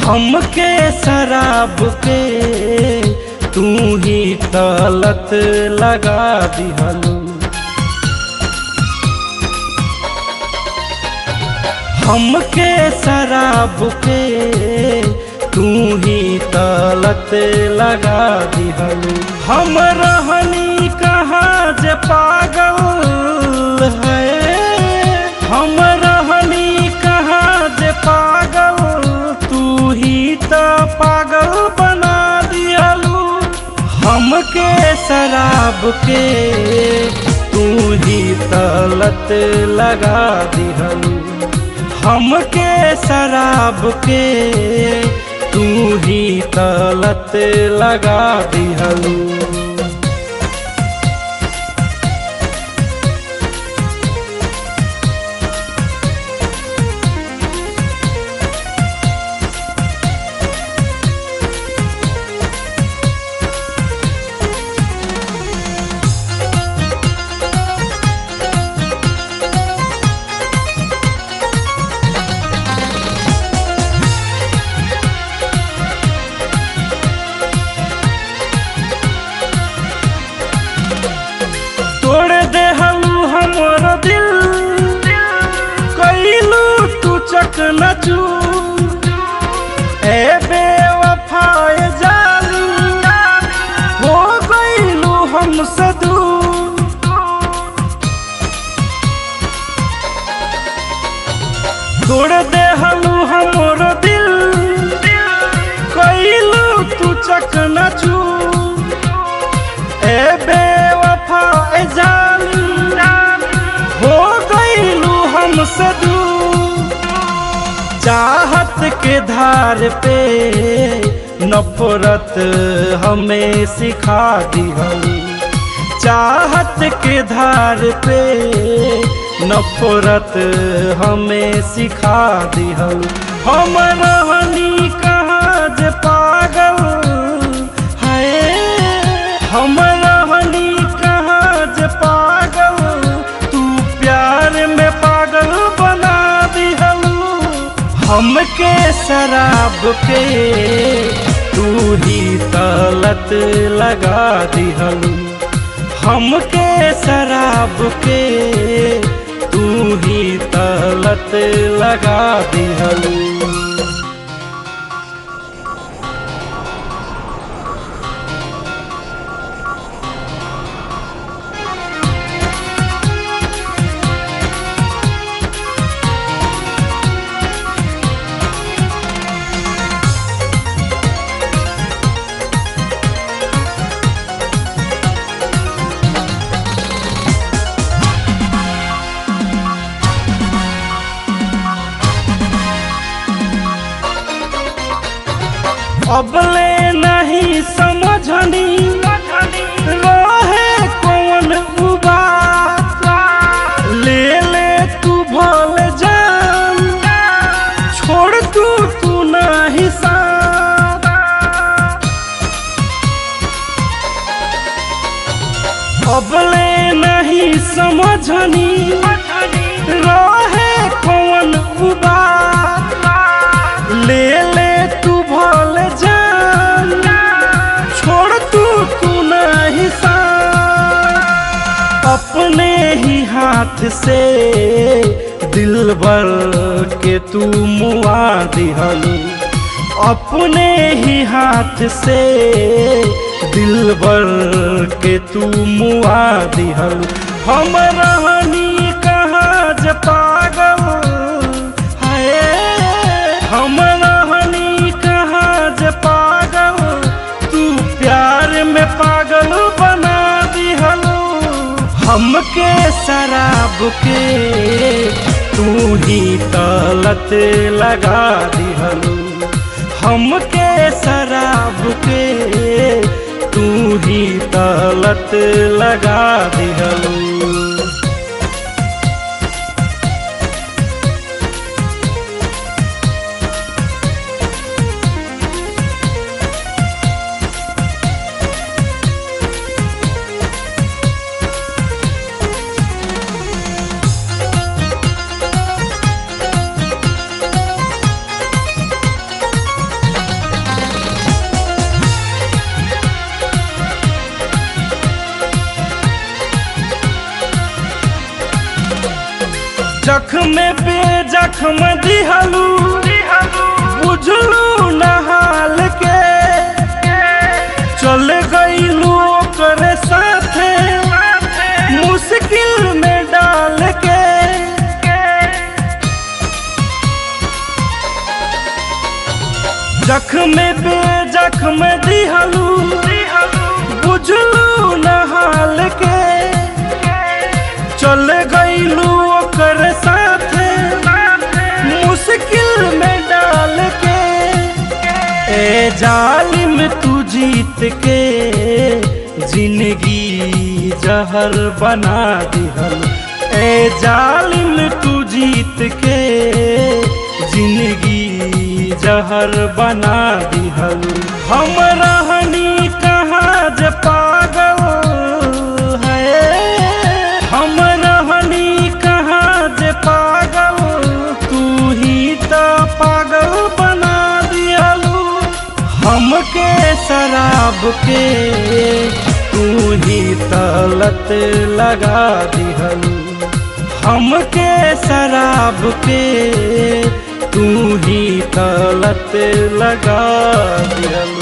हमके शराब के तू ही तलत लगा दिहलू हमके शराब के तू ही तलत लगा दिहलू हम रहनी कहाँ जे पागल है हम रहनी कहाँ जे पागल तू ही तो पागल बना दिहलू हमके शराब के तू ही तलत लगा दिहलू हमके शराब के तू ही तलत लगा दिहलू तोड़ दे हलू हमर दिल कैलू तू चक नचू ए बेवफाए जाली हो गईलू हम सदू तोड़ दे हलू हमर दिल कैलू तू चक नचू ए बेवफा ए जानी हो गईलू हम सदू चाहत के धार पे नफरत हमें सिखा दिहली चाहत के धार पे नफरत हमें सिखा दिहल हम रहनी कहाँ जे पागल है हम रहनी कहाँ जे पागल तू प्यार में पागल बना दिहलू हमके शराब के तू ही तलत लगा दिहलू हमके शराब के तू ही तलत लगा दिहलू अबले नहीं समझनी रहे कौन उबात ले ले तू भल जान छोड़ तू तू नहीं साथ अबले नहीं समझनी रहे कौन उबात ले ले तू भल जान छोड़ तू तू नहीं साथ अपने ही हाथ से दिल भर के तू मुआ दिहलू अपने ही हाथ से दिल भर के तू मुआ दिहलू हम रहनी कहाँ जे पागल हाय हम रहनी कहाँ जे पागल तू प्यार में पागल बना दिहलू हमके शराब के तू ही तलत लगा दिहलू हमके शराब के तू ही तलत लगा दिहलू जख्म दिहलू बुझलू नहाल के चल गईलू ओकरे साथे मुश्किल में डाल के जख्म पे जख्म दिहलू बुझलू नहाल के चल गईलू ओकर साथे मुश्किल में डाल के ए जालिम तू जीत के जिंदगी जहर बना दिहल ए जालिम तू जीत के जिंदगी जहर बना दिहल हम रहनी कहाँ जे पागल है हम रहनी कहाँ जे पागल तू ही तो पागल बना दिहलू हमके शराब के तू ही तलत लगा दिहलू हमके शराब के तू ही तलत लगा दिहलू